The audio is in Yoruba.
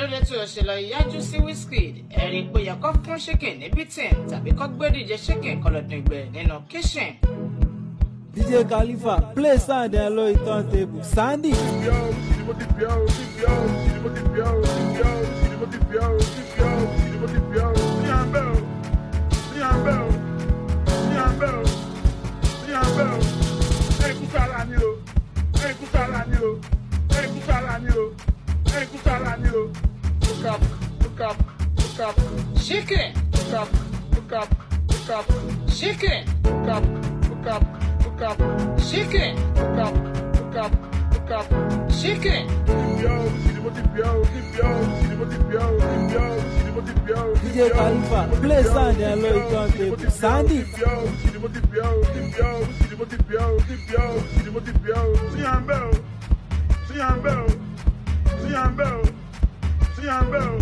lóde tó òṣèlú ìyájú sí Wizkid ẹ̀rí pé yẹ kó fún chicken ní bítìn tàbí kó gbé díje chicken kọlọ̀dìngbẹ̀ nínú kitchen. DJ Khalifa play sound ẹ lórí turntable Sandy. chicken chicken chicken chicken. DJ Khalifa play sound ẹ lórí turntable Sandy. See, I'm Bell. See, I'm Bell. See, I'm Bell.